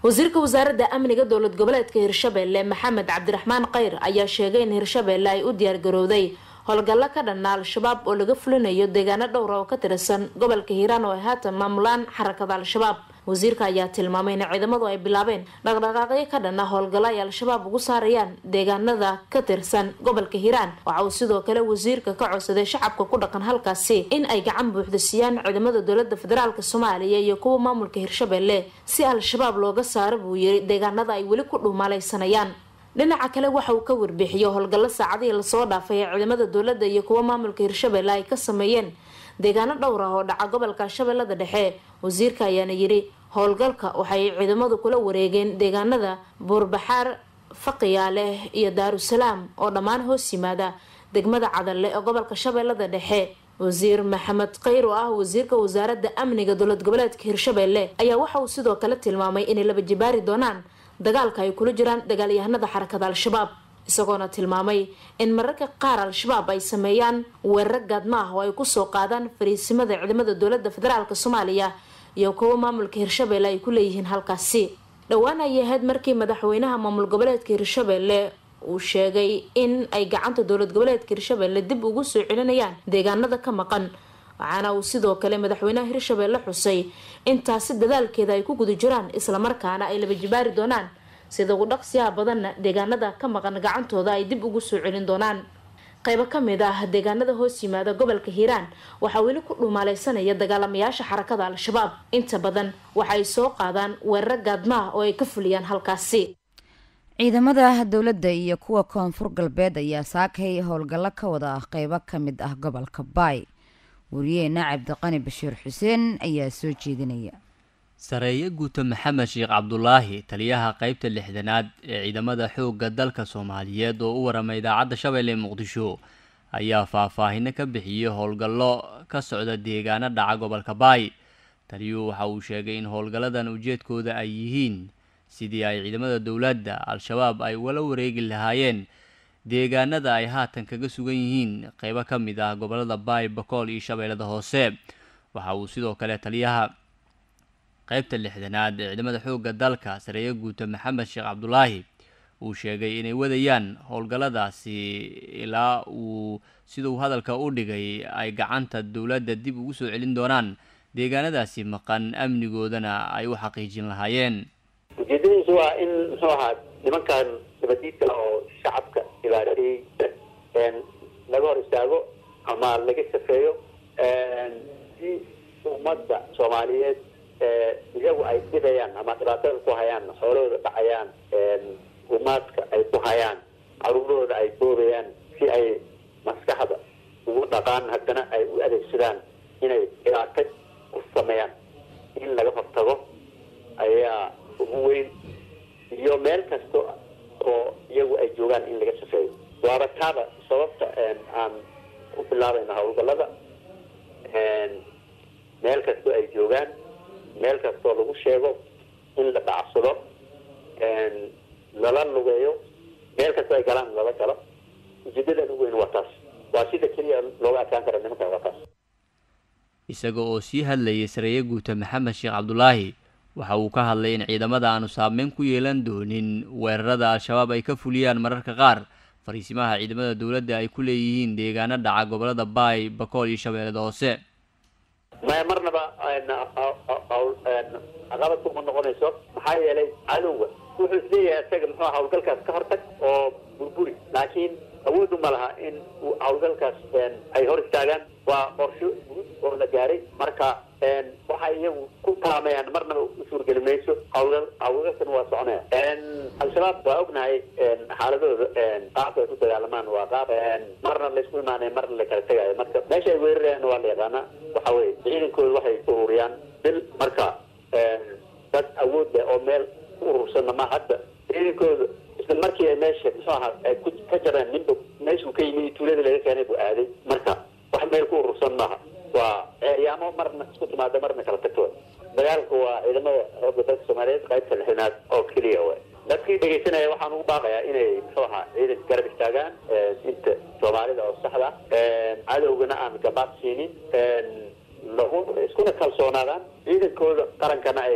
wasiirka wasaaradda amniga dowlad goboleedka hirshabelle maxamed cabdiraxmaan kheyr ayaa sheegay in hirshabelle ay u diyaargarowday howlgallo ka dhanna al-shabaab oo laga fulinayo deegaano dhowra oo ka tirsan gobolka hiiraan oo ay haatan maamulaan xarakada al-shabaab wasiirka ayaa tilmaamay in ciidamadu ay bilaabeen dhaqdhaqaaqyo ka dhanna howlgallo ay al-shabaab ugu saarayaan deegaanada ka tirsan gobolka hiiraan waxa uu sidoo kale wasiirka ka codsaday shacabka ku dhaqan halkaasi in ay gacan buuxda siiyaan ciidamada dowlada federaalk soomaaliya iyo kuwa maamulka hirshabelle si al-shabaab looga saaro buu yiri deegaanada ay weli ku dhuumalaysanayaan dhinaca kale waxa uu ka warbixiyey howlgallo saacadihii lasoo dhaafay ee ciidamada dowladda iyo kuwa maamulka hirshabelle ay ka sameeyeen deegaano dhowr ah oo dhaca gobolka shabeellada dhexe wasiirka ayaana yiri howlgalka waxay ciidamadu kula wareegeen deegaanada buurbaxaar faqiyaale iyo daarusalaam oo dhammaan hoos yimaada degmada cadalle ee gobolka shabeellada dhexe wasiir maxamed kheyr oo ah wasiirka wasaaradda amniga dowlad goboleedka hirshabelle ayaa waxa uu sidoo kale tilmaamay inay laba jibaari doonaan dagaalka ay kula jiraan dagaalyahanada xarakada al-shabaab isagoona tilmaamay in mararka qaar al-shabaab ay sameeyaan weeraro gaadma ah oo ay kusoo qaadaan fariisimada ciidamada dowlada federaalk soomaaliya iyo kuwa maamulka hirshabelle ay ku leeyihiin halkaasi dhowaan ayay ahayd markii madaxweynaha maamul goboleedka hirshabelle uu sheegay in ay gacanta dowlad goboleedka hirshabelle dib ugu soo celinayaan deegaanada ka maqan waxaana uu sidoo kale madaxweynaha hirshabelle xusay intaasi dadaalkeeda ay ku guda jiraan islamarkaana ay laba jibaari doonaan sida ugu dhaqsiyaha badanna deegaanada ka maqan gacantooda ay dib ugu soo celin doonaan qaybo kamid ah deegaanada hoos yimaada gobolka hiiraan waxaa weli ku dhumaalaysanaya dagaalamayaasha xarakada al-shabaab inta badan waxaay soo qaadaan weeraro gaadmaah oo ay ka fuliyaan halkaasi ciidamada dowladda iyo kuwa koonfur galbeed ayaa saakay howlgallo ka wada ah qeybo ka mid ah gobolka baay wariyeena cabdiqani bashiir xuseen ayaa soo jeedinaya sareeye guuto maxamed sheekh cabdulaahi taliyaha qeybta lixdanaad ee ciidamada xoogga dalka soomaaliyeed oo u waramay idaacadda shabeelle muqdisho ayaa faahfaahino ka bixiyey howlgallo ka socda deegaano dhaca gobolka baay taliyuhu waxa uu sheegay in howlgalladan ujeedkooda ay yihiin sidii ay ciidamada dowladda al-shabaab ay ugala wareegi lahaayeen deegaanada ay haatan kaga sugan yihiin qeybo ka mid ah gobolada baay bakool iyo shabeellada hoose waxa uu sidoo kale taliyaha qeybta lixdanaad ee ciidamada xoogga dalka sareeye guuto maxamed sheekh cabdulaahi uu sheegay inay wadayaan howlgalladaasi ilaa uu siduu hadalka u dhigay ay gacanta dowladda dib ugu soo celin doonaan deegaanadaasi maqan amnigoodana ay u xaqiijin lahaayeen ujeedadiisu waa in muxuu ahaa nimankan nabadiidka oo shacabka dhibaatayey laga hor istaago ama laga safeeyo si ummadda soomaaliyeed iyagu ay dhidayaan ama dhibaatada ku hayaan xoolahooda dhacayaan umaadka ay ku hayaan caruurahooda ay boobayaan si ay maskaxda ugu dhaqaan haddana ay u adeegsadaan inay dhibaato ku sameeyaan in laga hortago ayaa ugu weyn iyo meel kasta oo iyagu ay joogaan in laga safeeyo waaba taaba sababta aan ku bilaabayna howlgallada meel kastoo ay joogaan meel kastoo lagu sheego in la dhacsado lala lugeeyo meel kastoo ay galaan lala galo ujeedadan ugu weyn waa taas waa sida keliya looga adkaan kara nimankan waa taas isaga oo sii hadlayay sareeye guuta maxamed sheekh cabdulaahi waxa uu ka hadlay in ciidamada aanu saameyn ku yeelan doonin weerarada al-shabaab ay ka fuliyaan mararka qaar fariisimaha ciidamada dowladda ay ku leeyihiin deegaano dhaca gobolada baay bakool iyo shabeellada hoose maya marnaba caqabad kuma noqonayso maxaa yeelay cadowga wuxuu isleeyahay isaga muxuu hawlgalkaas ka hortag oo burburi laakiin awoodu ma laha in uu hawlgalkaas ay hor istaagaan waa qorsho guud oo la gaaray marka waxay iyagu ku taamayaan marnaba u suurgeli mayso hawlgal hawlgalkan waa soconaya al-shabaab waa ognahay xaaladooda qaabka ay ku dagaalamaan waa qaab marna laysku imaanay marna la kala tegayo marka meesha ay weerarayaan waa la yaqaanaa waxa weye ciidankooda waxay ururiyaan bil marka dad awood leh oo meel ku urursanna ma hadda ciidankooda isla markii ay meesha muxuu ahaa ay ku ka jareen ninba meeshuu ka yimid tuulada laga keenay buu aaday marka wax meel ku urursan maaha waa ceeryaamo marna isku timaada marna kala tagto dagaalku waa ciidamada xoogga dalka soomaaliyeed qaybta lixinaad oo keliya way dadkii dhegaysanaya waxaan ugu baaqayaa inay muxuu ahaa ciidanka garab istaagaan inta soomaalida oo saxda cadowgana aan gabaad siinin lagu iskuna kalsoonaadaan ciidankooda qarankana ay ku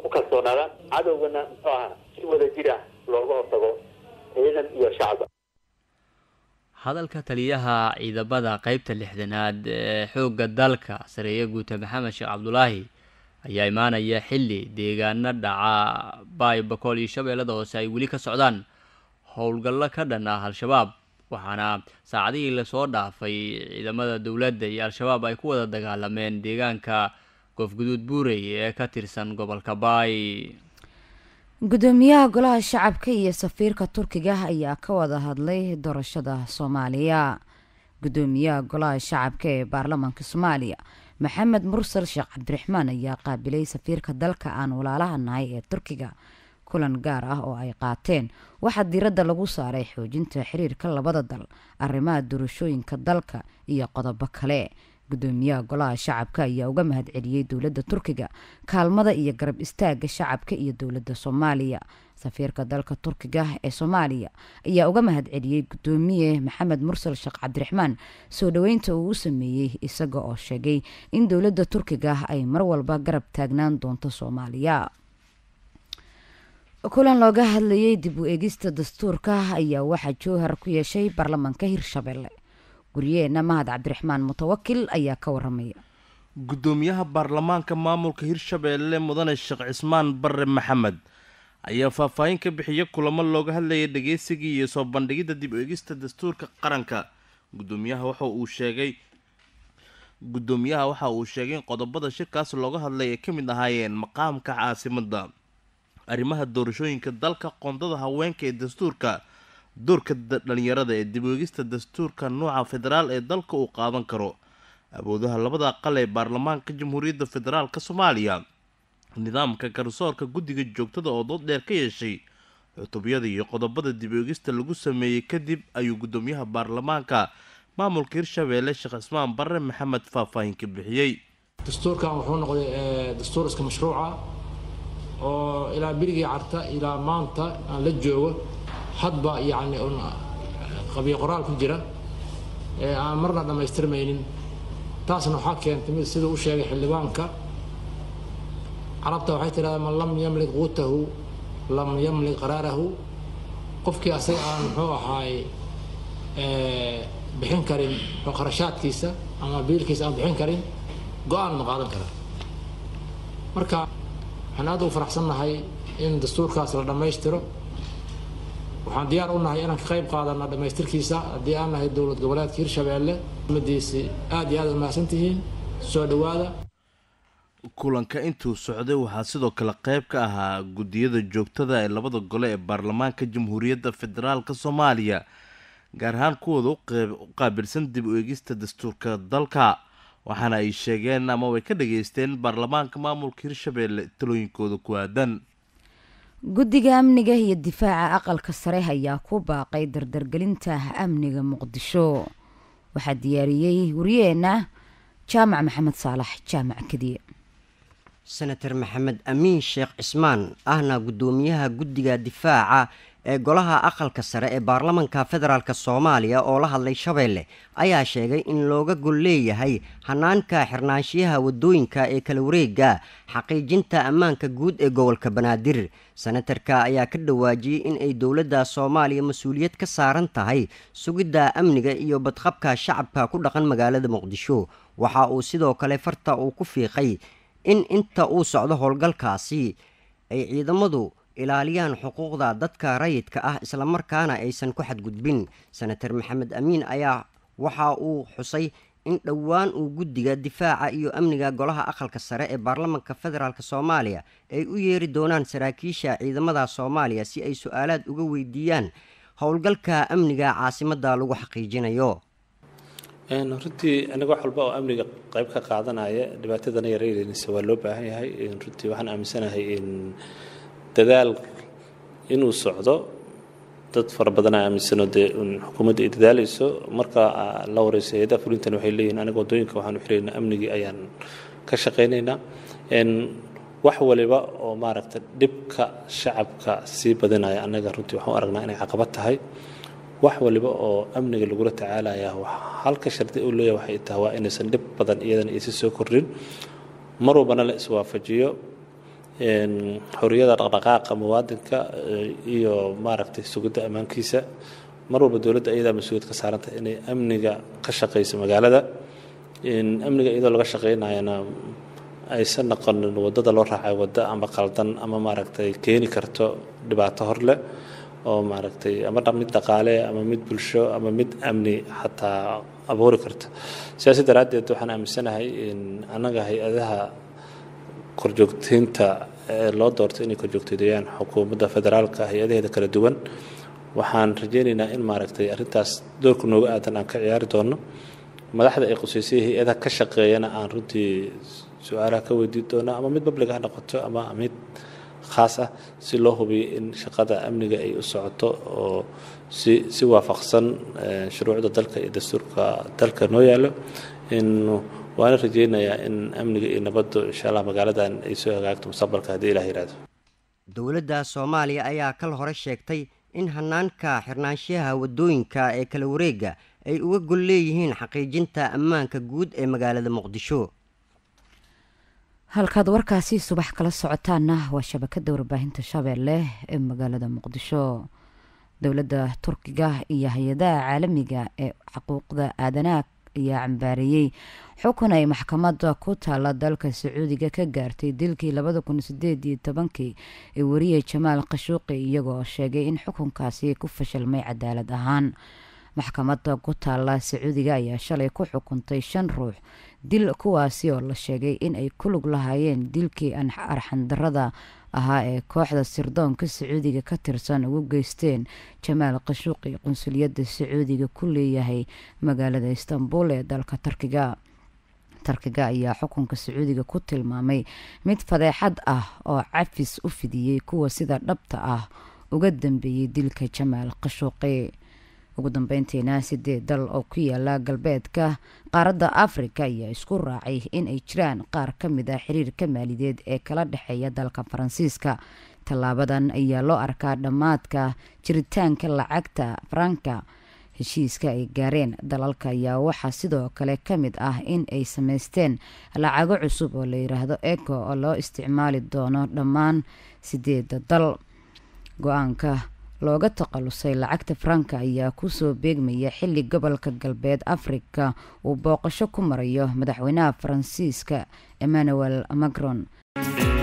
ku kalsoonaadaan cadowgana muxuu ahaa si wada jir ah looga hortago ciidan iyo shacba hadalka taliyaha ciidamada qeybta lixdanaad ee xoogga dalka sareeye guuta maxamed sheekh cabdulaahi ayaa imaanaya xilli deegaano dhaca baay bakool iyo shabeellada hoose ay weli ka socdaan howlgallo ka dhan ah al-shabaab waxaana saacadihii lasoo dhaafay ciidamada dowladda iyo al-shabaab ay ku wada dagaalameen deegaanka goofguduud buurey ee ka tirsan gobolka baay gudoomiyaha golaha shacabka iyo safiirka turkiga ayaa ka wada hadlay doorashada soomaaliya gudoomiyaha golaha shacabka ee baarlamaanka soomaaliya maxamed mursal sheekh cabdiraxmaan ayaa qaabilay safiirka dalka aan walaalaha nahay ee turkiga kulan gaar ah oo ay qaateen waxaa diiradda lagu saaray xoojinta xiriirka labada dal arrimaha doorashooyinka dalka iyo qodobo kale gudoomiyaha golaha shacabka ayaa uga mahad celiyey dowladda turkiga kaalmada iyo garab istaaga shacabka iyo dowladda soomaaliya safiirka dalka turkiga ee soomaaliya ayaa uga mahad celiyey gudoomiye maxamed mursal sheekh cabdiraxmaan soo dhoweynta uu u sameeyey isaga oo sheegay in dowladda turkiga ay mar walba garab taagnaan doonto soomaaliya kulan looga hadlayay dib u eegista dastuurka ayaa waxaa jowhar ku yeeshay baarlamaanka hirshabelle guryeena mahad cabdiraxmaan mutawakil ayaa ka waramaya gudoomiyaha baarlamaanka maamulka hirshabeelle mudane sheekh cismaan barre maxamed ayaa faahfaahin ka bixiya kulamo looga hadlayay dhageysigii iyo soo bandhigidda dib u eegista dastuurka qaranka gudoomiyaha waxa uu sheegay gudoomiyaha waxa uu sheegay in qodobada shirkaas looga hadlay ay ka mid ahaayeen maqaamka caasimadda arrimaha doorashooyinka dalka qoondada haweenka ee dastuurka doorka dhalinyarada ee dib weegista dastuurka nooca federaal ee dalka uu qaadan karo awoodaha labada aqal ee baarlamaanka jamhuuriyadda federaalk soomaaliya nidaamka garsoorka guddiga joogtada oo dood dheer ka yeeshay cutubyada iyo qodobada dib weegista lagu sameeyey kadib ayuu gudoomiyaha baarlamaanka maamulka hirshabeelle sheekh cismaan barre maxamed faahfaahin ka bixiyey dastuurkan wuxuu noqday dastuur iska mashruuca oo ilaa berigii carta ilaa maanta aan la joogo hadba yacni un qabiyo qoraal ku jira ee aan marna dhammaystirmaynin taasna waxaa keentay mid siduu u sheegay xildhibaanka carabta waxay tidhahdaa man lam yamlik quutahu lam yamlik qaraarahu qofkii asaga aan muxuu ahaay bixin karin kharashaadkiisa ama biilkiisa aan bixin karin go-aan ma qaadan karaa marka waxaan aad ugu faraxsannahay in dastuurkaas la dhammaystiro waxaan diyaar u nahay inaan ka qayb qaadana dhammaystirkiisa haddii aan nahay dowlad goboleedka hirshabeelle umadiisi aad iyo aad umahadsan tihiin soo dhowaada kulanka intuu socday waxaa sidoo kale qayb ka ahaa guddiyada joogtada ee labada gole ee baarlamaanka jamhuuriyadda federaalk soomaaliya gaar ahaan kuwooda u qaabilsan dib u eegista dastuurka dalka waxaana ay sheegeen ama way ka dhageysteen baarlamaanka maamulka hirshabeelle talooyinkooda ku aadan guddiga amniga iyo difaaca aqalka sare ayaa ku baaqay dardargelinta amniga muqdisho waxaa diyaariyey wariyeena jaamac maxamed saalax jaamac kadiye senator maxamed amiin sheekh cismaan ahna guddoomiyaha guddiga difaaca ee golaha aqalka sare ee baarlamanka federaalk soomaaliya oo la hadlay shabeelle ayaa sheegay in looga gol leeyahay hanaanka xirnaanshiyaha wadooyinka ee kala wareega xaqiijinta ammaanka guud ee gobolka banaadir senatarka ayaa ka dhawaajiyey in ay dowladda soomaaliya mas-uuliyad ka saaran tahay sugidda amniga iyo badqabka shacabka ku dhaqan magaalada muqdisho waxa uu sidoo kale farta uu ku fiiqay in inta uu socdo howlgalkaasi ay ciidamadu ilaaliyaan xuquuqda dadka rayidka ah islamarkaana aysan ku xadgudbin senator maxamed amiin ayaa waxa uu xusay in dhowaan uu guddiga difaaca iyo amniga golaha aqalka sare ee baarlamanka federaalk soomaaliya ay u yeeri doonaan saraakiisha ciidamada soomaaliya si ay su-aalaad uga weydiiyaan howlgalka amniga caasimadda lagu xaqiijinayo runtii aniga wax walba oo amniga qayb ka qaadanaya dhibaatadana yareynaysa waa loo baahan yahay runtii waxaan aaminsanahay in dadaal inuu socdo dad fara badanaa aaminsano dee xukuumadda ay dadaalayso marka la wareysa hay-adaha fulintan waxay leeyihin aniga waddooyinka waxaan u xilaynaa amnigii ayaan ka shaqaynaynaa wax waliba oo maaragta dhibka shacabka sii badinaya annaga runtii waxaan u aragnaa inay caqabad tahay wax waliba oo amniga lagula tacaalaya halka shardi uu leeyahay waxay tahay waa inaysan dhib badan iyadana aysi soo kordhin mar walbana la iswaafajiyo xorriyada dhaqdhaqaaqa muwaadinka iyo maaragtay sugidda ammaankiisa mar walba dowladda ayadaa mas-uuliyad ka saaranta inay amniga ka shaqayso magaalada amniga iyadoo laga shaqaynayana aysan noqonin waddada loo raacay waddo ama qaldan ama maaragtay keeni karto dhibaato hor leh oo maaragtay ama mid dhaqaale ama mid bulsho ama mid amni xataa abuuri karta sidaasi daraaddeed waxaan aaminsanahay in annaga hay-adaha korjoogteynta ee loo doortay inay korjoogteedayaan xukuumadda federaalka hay-adaheeda kala duwan waxaan rajaynaynaa in maaragtay arrintaas doorka nooga aadan aan ka ciyaari doono madaxda ay quseysay hay-adaha ka shaqeeyana aan runtii su-aalaha ka weydiin doono ama mid public ha noqoto ama mid khaas ah si loo hubiyo in shaqada amniga ay u socoto oo si si waafaqsan shuruucda dalka iyo dastuurka dalka noo yaalo in waana rajaynayaa in amniga iyo nabaddu insha allah magaaladan ay soo hagaagto mustaqbalka haddii ilah yihahdo dowladda soomaaliya ayaa kal hore sheegtay in hanaanka xirnaanshiyaha waddooyinka ee kala wareega ay uga gol leeyihiin xaqiijinta ammaanka guud ee magaalada muqdisho halkaad warkaasi subax kala socotaana waa shabakada warbaahinta shabeelle ee magaalada muqdisho dowladda turkiga iyo hay-adaha caalamiga ee xuquuqda aadanaha ayaa cambaareeyey xukun ay maxkamadda ku taala dalka sacuudiga ka gaartay dilkii labada kun sideed iyo tobankii ee wariyey jamaal khashuuqi iyagoo sheegay in xukunkaasi ku fashilmay cadaalad ahaan maxkamadda ku taala sacuudiga ayaa shalay ku xukuntay shan ruux dil kuwaasi oo la sheegay in ay ku lug lahaayeen dilkii arxandarada ahaa ee kooxda sirdoonka sacuudiga ka tirsan ugu geysteen jamaal khashuuqi qunsuliyadda sacuudiga ku leeyahay magaalada istanbul ee dalka tarkiga tarkiga ayaa xukunka sacuudiga ku tilmaamay mid fadeexad ah oo cafis u fidiyey kuwa sida dhabta ah uga dambeeyey dilka jamaal khashuuqi ugu dambeyntiina sideed dal oo ku yaala galbeedka qaaradda afrika ayaa isku raacay in ay jiraan qaar ka mid ah xiriirka maalideed ee kala dhexeeya dalka faransiiska tallaabadan ayaa loo arkaa dhammaadka jiritaanka lacagta faranka heshiiska ay gaareen dalalka ayaa waxaa sidoo kale ka mid ah in ay sameysteen lacago cusub oo la yiraahdo eco oo loo isticmaali doono dhammaan sideeda dal go-aanka looga takhalusay lacagta faranka ayaa kusoo beegmaya xili gobolka galbeed afrika uu booqasho ku marayo madaxweynaha faransiiska emmanuel macron